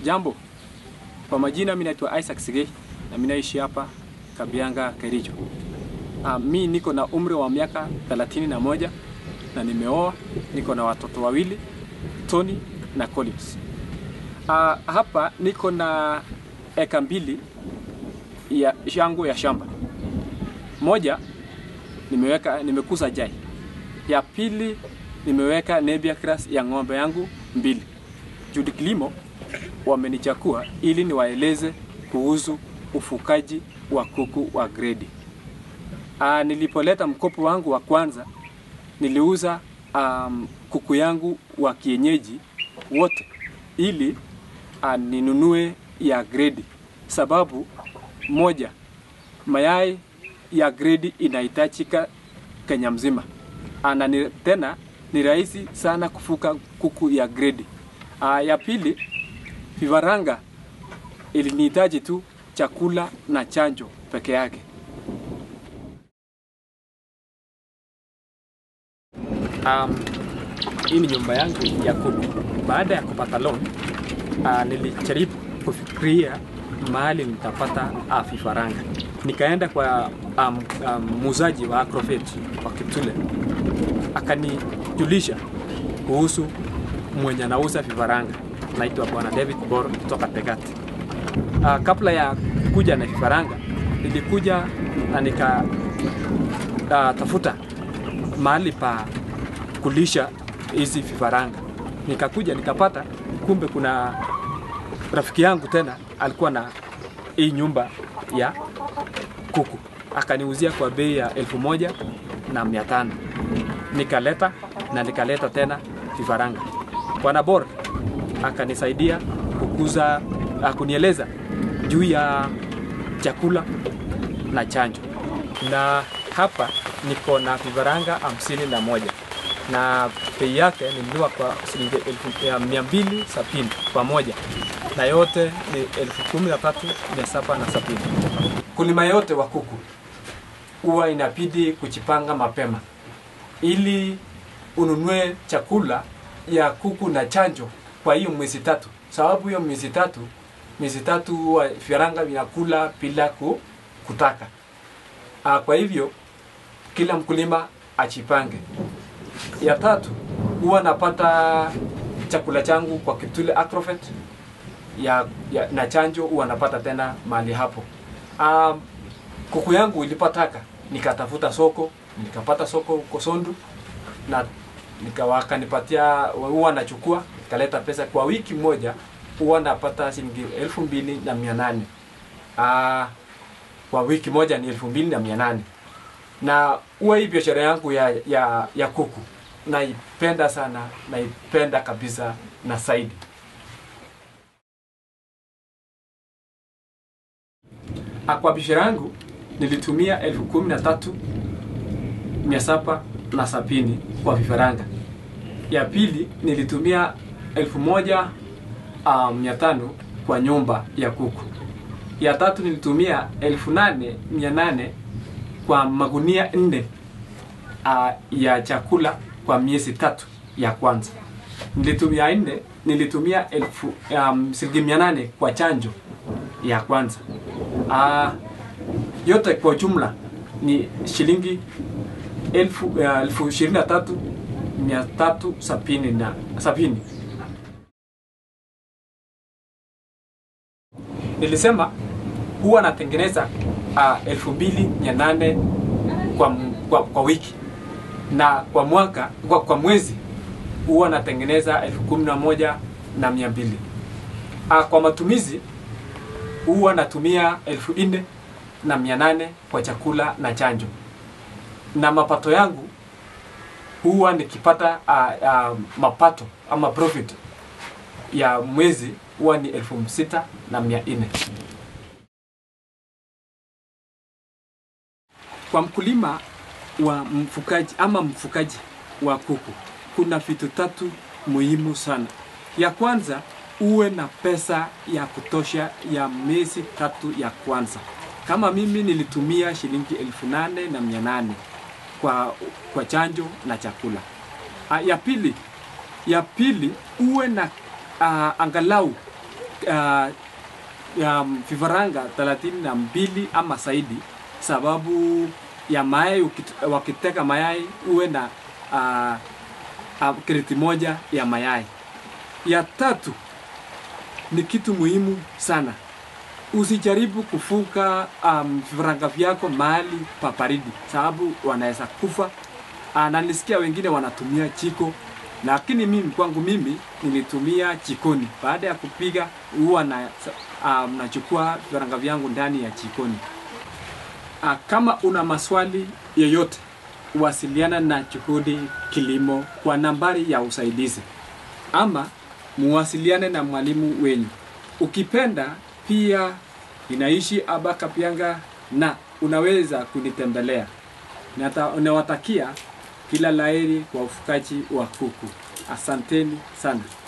Jambo, kwa majina mimi naitwa Isaac Sigei na mimi naishi hapa Kabianga, Kericho. Ah, mi niko na umri wa miaka 31 na nimeoa, niko na watoto wawili, Tony na Collins. Ah, hapa niko na eka mbili ya yangu ya shamba. Moja nimeweka nimekuza jai. Ya pili nimeweka Nebia grass ya ng'ombe yangu mbili. Judy Kilimo wamenichakua ili niwaeleze kuhusu ufukaji wa kuku wa gredi. Ah, nilipoleta mkopo wangu wa kwanza niliuza um, kuku yangu wa kienyeji wote ili uh, ninunue ya gredi, sababu moja, mayai ya gredi inahitajika Kenya mzima ana ni, tena ni rahisi sana kufuka kuku ya gredi. Uh, ya pili, vifaranga ilinihitaji tu chakula na chanjo peke yake. Um, hii ni nyumba yangu ya kuku. Baada ya kupata loan, uh, nilijaribu kufikiria mahali nitapata uh, vifaranga. Nikaenda kwa um, um, muuzaji wa Agrovet wa Kiptule, akanijulisha kuhusu mwenye anauza vifaranga, naitwa Bwana David Bor kutoka Tegati. Uh, kabla ya kuja na vifaranga, nilikuja na nika uh, tafuta mahali pa kulisha hizi vifaranga. Nikakuja nikapata, kumbe kuna rafiki yangu tena alikuwa na hii nyumba ya kuku, akaniuzia kwa bei ya elfu moja na mia tano. Nikaleta na nikaleta tena vifaranga. Bwana Bor akanisaidia kukuza, kunieleza juu ya chakula na chanjo, na hapa niko na vifaranga hamsini na moja na bei yake nilinunua kwa shilingi elfu ya mia mbili sabini pamoja na yote ni elfu kumi na tatu mia saba na sabini. Kulima yote wa kuku huwa inabidi kujipanga mapema ili ununue chakula ya kuku na chanjo kwa hiyo mwezi tatu, sababu hiyo mwezi tatu miezi tatu huwa vifaranga vinakula bila ku, kutaka. Ah, kwa hivyo kila mkulima ajipange. Ya tatu huwa napata chakula changu kwa Kiptule Agrovet ya, ya, na chanjo huwa napata tena mahali hapo. Um, kuku yangu ilipataka nikatafuta soko, nikapata soko huko Sondu na nikawakanipatia, huwa nachukua nikaleta pesa kwa wiki moja, huwa napata shilingi elfu mbili na mia nane uh, kwa wiki moja ni elfu mbili na mia nane na huwa hii biashara yangu ya, ya, ya kuku naipenda sana, naipenda kabisa na zaidi. Kwa biashara yangu nilitumia elfu kumi na tatu mia saba na sabini kwa vifaranga. Ya pili nilitumia elfu moja uh, mia tano kwa nyumba ya kuku. Ya tatu nilitumia elfu nane mia nane kwa magunia nne uh, ya chakula kwa miezi tatu ya kwanza. Nilitumia nne, nilitumia elfu um, shilingi mia nane kwa chanjo ya kwanza. Uh, yote kwa jumla ni shilingi elfu, uh, elfu ishirini na tatu mia tatu sabini na sabini. Nilisema huwa natengeneza uh, elfu mbili mia nane kwa, kwa, kwa wiki na kwa mwaka kwa, kwa mwezi huwa natengeneza elfu kumi na moja na mia mbili. Uh, kwa matumizi huwa natumia elfu nne na mia nane kwa chakula na chanjo, na mapato yangu huwa nikipata uh, uh, mapato ama profit ya mwezi huwa ni elfu sita na mia nne. Kwa mkulima wa mfukaji ama mfukaji wa kuku kuna vitu tatu muhimu sana. Ya kwanza uwe na pesa ya kutosha ya miezi tatu ya kwanza. Kama mimi nilitumia shilingi elfu nane na mia nane kwa, kwa chanjo na chakula. A, ya pili ya pili uwe na uh, angalau uh, um, vifaranga thelathini na mbili ama zaidi, sababu ya mayai. ukit- Wakiteka mayai uwe na uh, uh, kreti moja ya mayai. Ya tatu ni kitu muhimu sana, usijaribu kufuga um, vifaranga vyako mahali pa baridi, sababu wanaweza kufa. Uh, na nilisikia wengine wanatumia jiko, lakini mimi kwangu mimi nilitumia jikoni. Baada ya kupiga huwa na um, nachukua vifaranga vyangu ndani ya jikoni. Uh, kama una maswali yoyote wasiliana na Juhudi Kilimo kwa nambari ya usaidizi ama muwasiliane na mwalimu wenyu. Ukipenda pia inaishi hapa Kapianga na unaweza kunitembelea. Nata- Nawatakia kila laheri kwa ufugaji wa kuku. Asanteni sana.